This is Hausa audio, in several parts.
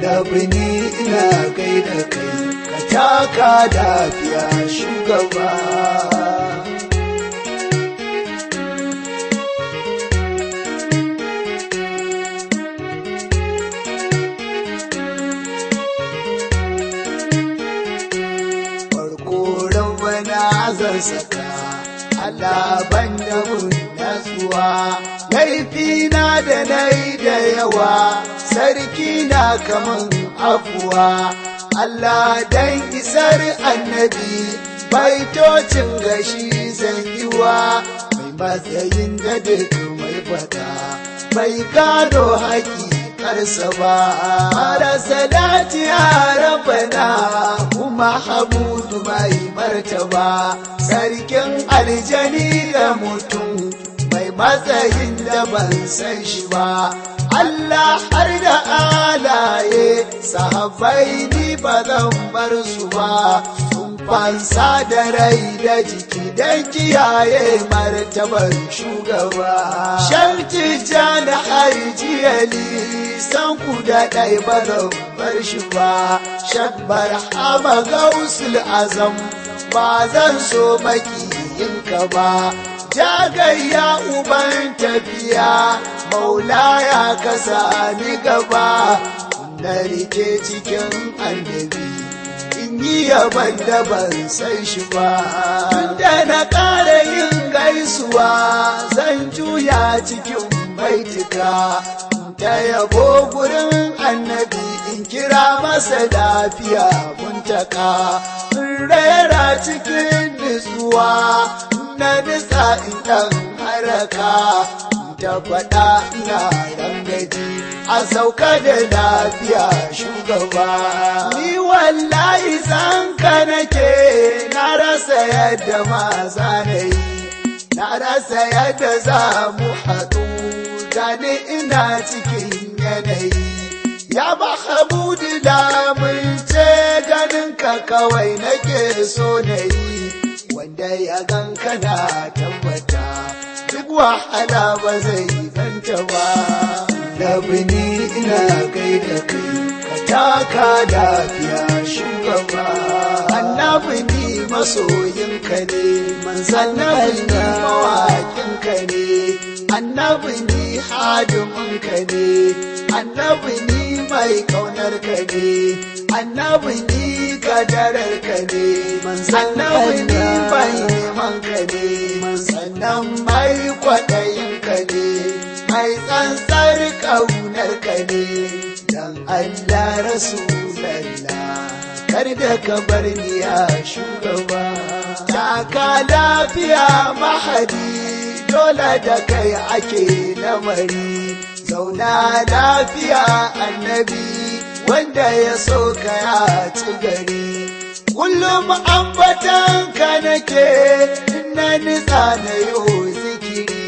annabi ni ina gaida kai ka taka lafiya shugaba farko rabbana zan saka Allah ban da mun natsuwa laifi na da nai da yawa sarki na kaman afuwa Allah dan isar annabi baitocin gashi zan yiwa mai matsayin da duk mai fada bai gado haƙi karsa ba mara salati ya rabana kuma habudu mai martaba sarkin aljani da mutum mai matsayin da ban san shi ba Allah har da alaye sahabbai ni ba zan bar su ba sun fansa da rai da jiki don kiyaye martabar shugaba shanti jana haijiyali san ku da ɗai ba zan bar shi ba shabbar hama gausul azam ba zan so makiyinka ba jagayya uban tafiya maula ya kasa ni gaba na rike cikin annabi in yi yaban da ban san shi ba tunda na ƙara yin gaisuwa zan juya cikin baitika ta yabo gurin annabi in kira masa lafiya muntaka in rera cikin nutsuwa na nisa in ɗan haraka ta faɗa ina rangaji a sauka da lafiya shugaba ni wallahi san ka nake na rasa yadda maza na yi na rasa yadda za mu haɗu gani ina cikin yanayi ya ba habudu lamunce ganin ka kawai nake so na yi wanda ya gan kana tabbata duk wahala ba zai ganta ba labini ina gaida kai ka taka lafiya shugaba annabi ni masoyinka ne annabi ni mawaƙinka ne annabi ni hadiminka ne annabi ni mai ƙaunarka ne annabi ni kadararka ne annabi ni mai nemanka ne sannan mai kwaɗayinka ne mai tsantsar ƙaunarka ne dan Allah rasulallah kar da ka bar ni ya shugaba taka lafiya mahadi dole da kai ake lamari zauna lafiya annabi wanda ya so ka ya ci gari kullum ambatan ka nake na nitsa na yau zikiri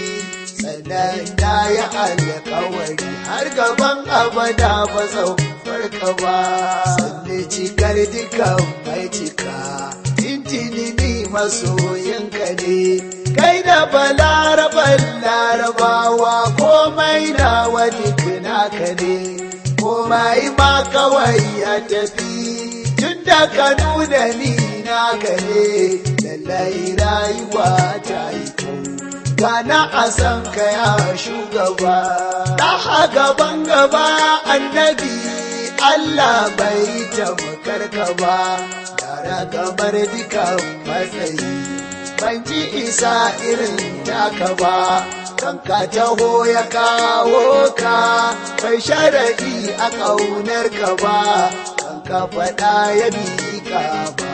sannan na yi alkawari har gaban abada ba zan farka ba sannan cikar dukan mai cika tintini ni masoyinka ne kai da balaraban larabawa komai na wani naka ne komai ma kawai ya tafi tun da ka nuna ni naka ne lallai rayuwa ta yi kyau gana a san ka ya shugaba ɗaha gaban gaba annabi Allah bai tabbatar ka ba yara kamar dukan matsayi ban ji isa irin taka ba kan ka taho ya kawo ka bai sharaɗi a ƙaunar ka ba kan ka faɗa ya ka ba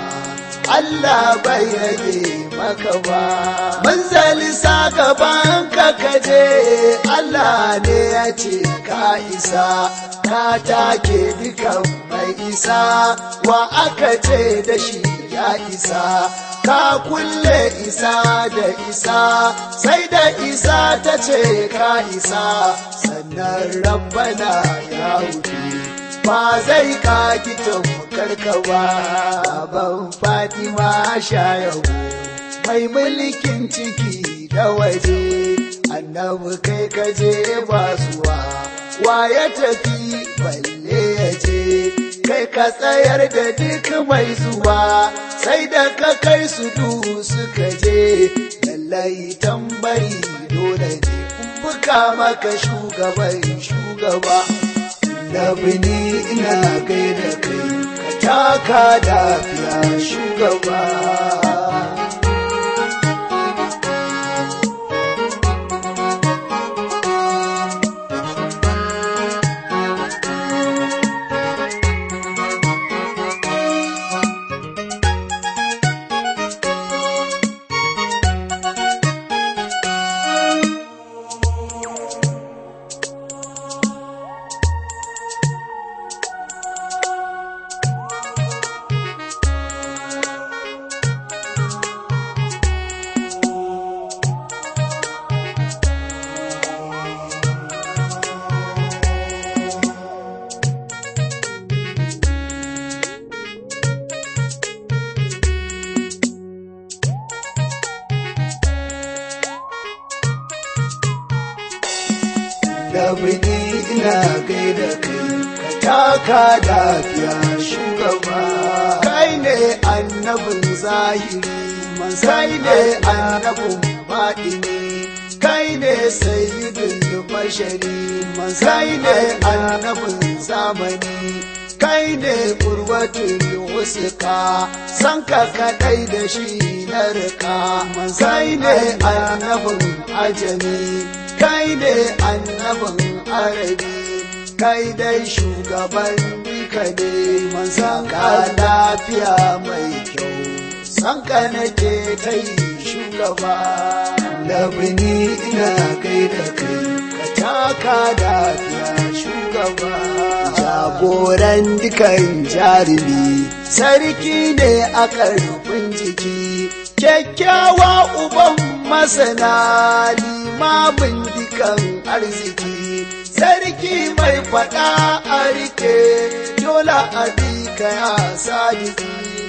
Allah bai rage maka ba manzali sa gaban ka kaje Allah ne ya ce ka isa ka take dukan mai isa wa aka ce da shi ya isa ka kulle isa da isa sai da isa ta ce ka isa sannan rabbana ya hudu ba zai ka kitan karka ba ban fatima shayahu mai mulkin ciki da waje annabi kai kaje basuwa wa ya tafi balle ya je kai ka tsayar da duk mai zuwa sai da ka kai su du suka je lallai tambari dole ne buka maka shugaban shugaba labini ina gaida kai ka taka lafiya shugaba labini ina gaida kai ka taka lafiya shugaba kai ne annabin zahiri kai ne annabin baɗini kai ne sayyidul bashari kai ne annabin zamani kai ne urwatul wusuka san ka kadai da shi na rika kai ne annabin ajami kai ne annabin arabi kai dai shugaban duka ne manzan ka lafiya mai kyau san ka nake ta yi shugaba labini ina kai da kai ka taka lafiya shugaba jagoran dukan jarumi sarki ne a karfin jiki kyakkyawa uban masana limamin dukan arziki sarki mai fada a rike dole a ka ya sadiki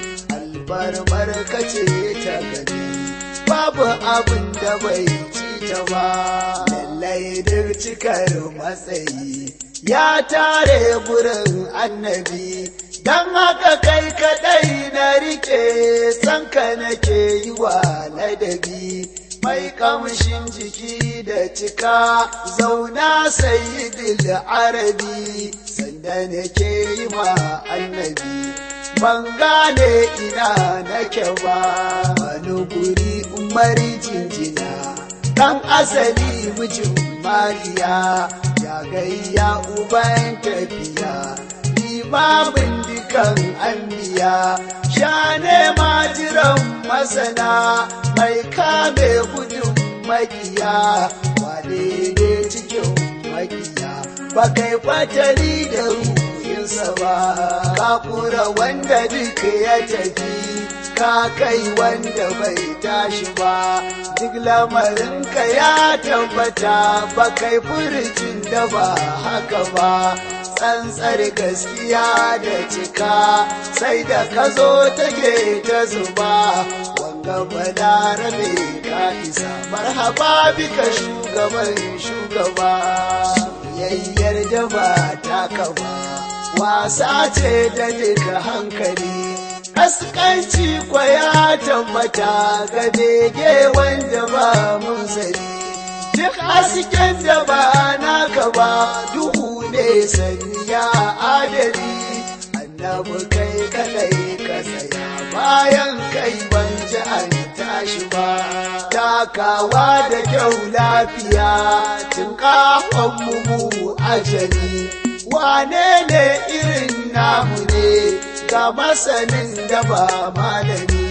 albarmar kace ta gani babu abin da bai ci ta ba lallai duk cikar matsayi ya tare gurin annabi don haka kai kadai na rike sanka nake yi wa ladabi mai kamshin jiki da cika zauna sayyidil arabi sanda nake yi ma annabi ban gane ina nake ba wani guri umari jinjina dan asali mijin mariya ya gayya uban tafiya limamin dukan anbiya sha nema jiran masana mai kame gudun makiya wane ne cikin makiya ba kai fatali da ruhinsa ba ka kura wanda duk ya tafi ka kai wanda bai tashi ba duk lamarinka ya tabbata ba kai furucin da ba haka ba tsantsar gaskiya da cika sai da ka zo take ta zuba wanga balarabe ka isa marhaba bika shugaban shugaba soyayyar da ba ta kaba wasa ce da duka hankali kaskanci kwaya tabbata ga bege wanda ba mun sani duk hasken da ba naka ba duhu ne sani ya adali annabi kai kadai ka tsaya bayan kai ban ji an tashi ba takawa da kyau lafiya tun kafan mu ajali wane ne irin namu ne ga masanin da ba malami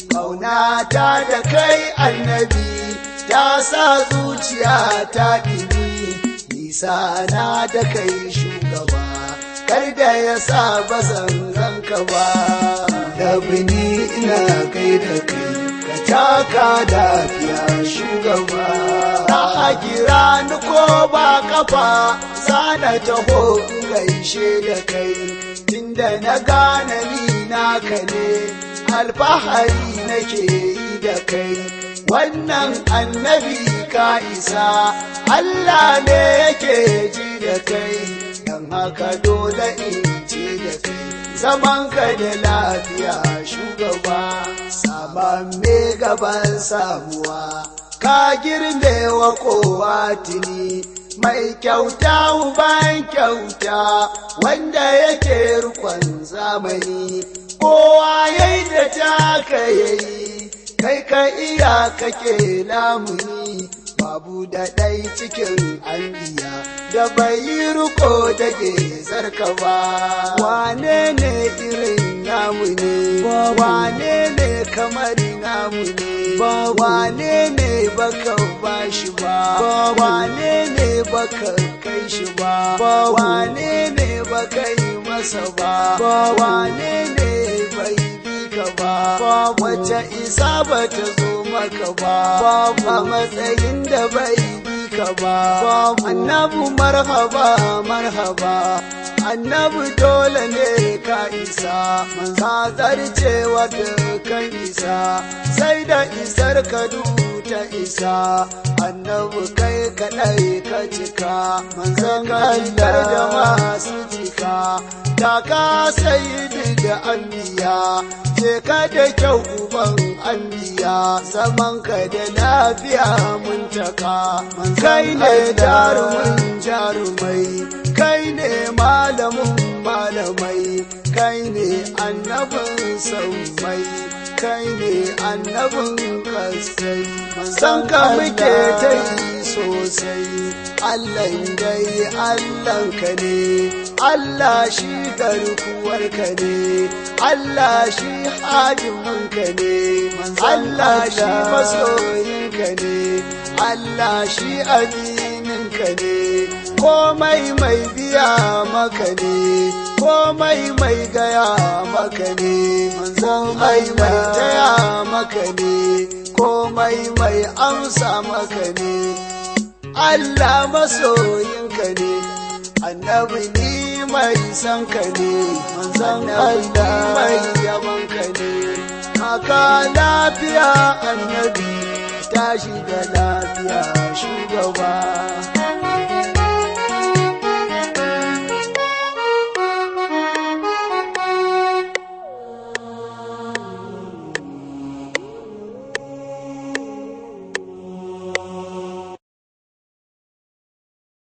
kaunata da kai annabi ta sa zuciya ta ɗini nisa na da kai shugaba kar da ya sa bazan ranka ba labini ina kai da kai ka taka lafiya shugaba na hagira ni ko ba kafa zana taho in gaishe da kai tunda na gane ni naka ne alfahari nake yi da kai wannan annabi ka isa Allah ne yake ji da kai don haka dole in ce da kai zaman ka da lafiya shugaba saman me gaban samuwa ka girme wa kowa tuni mai kyauta uban kyauta wanda yake rukon zamani kowa yayi da taka yayi kai ka iya kake lamuni babu da ɗai cikin anbiya da bai yi riko da zarka ba wane ne irin namu ne wane ne kamar namu ne wane ne baka ba shi ba wane ne baka kai shi ba wane ne baka yi masa ba wane ne bai bi ka ba wace isa ba ta zo maka ba a matsayin da bai bi ka ba annabu marhaba marhaba annabu dole ne ka isa manza zarcewa kan isa sai da isar ka ta isa annabu kai kaɗai ka cika manzan kallar da masu cika ta ka sayi da anbiya je ka da kyau uban anbiya zaman ka da lafiya mun taka kai ne jarumin jarumai kai ne malamin malamai kai ne annabin saumai kai ne annabin kasai san ka muke ta yi sosai Allah dai Allah ka ne Allah shi garkuwar ka ne Allah shi hadimin ka ne Allah shi masoyin ka ne Allah shi aminin ka ne komai mai biya maka ne komai mai gaya maka ne komai mai taya maka ne komai mai amsa maka ne Allah masoyinka ne annabi ni mai san ka ne manzan Allah mai yaban ka ne haka lafiya annabi tashi da lafiya shugaba